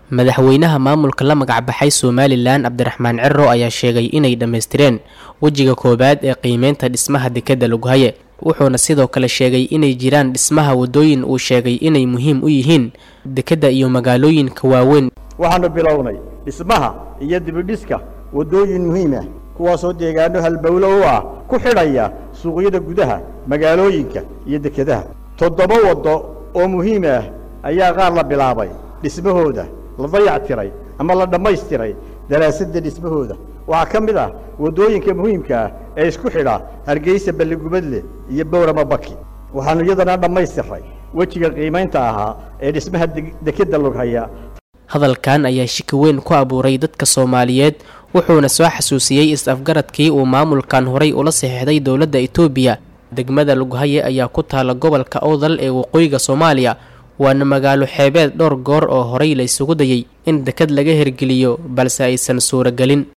madaxweynaha maamulka la magacbaxay somalilan cabdiraxmaan ciro ayaa sheegay inay dhammaystireen wejiga koowaad ee qiimeynta dhismaha dekedda lughaye wuxuuna sidoo kale sheegay inay jiraan dhismaha waddooyin uu sheegay inay muhiim u yihiin dekedda iyo magaalooyinka waaweyn waxaanu bilownay dhismaha iyo dibidhiska waddooyin muhiim ah kuwaasoo deegaano halbowlo u ah ku xidhaya suuqyada gudaha magaalooyinka iyo dekedaha toddoba waddo oo muhiim ah ayaa qaar la bilaabay dhismahooda la dayac tiray ama la dhammaystiray daraasadda dhismahooda waxaa ka mid ah waddooyinka muhiimka ah ee isku xidha hargeysa balligubadle iyo bowrama baki waxaanu iyadana dhammaystiray wejiga qiimaynta ahaa ee dhismaha dekedda lughaya hadalkan ayaa shiki weyn ku abuuray dadka soomaaliyeed wuxuuna soo xasuusiyey is-afgaradkii uu maamulkan horay ula saxiixday dowladda etoobiya degmada lughaye ayaa ku taala gobolka owdal ee waqooyiga soomaaliya waana magaalo xeebeed dhowr goor oo horay la isugu dayay in deked laga hirgeliyo balse aysan suuragelin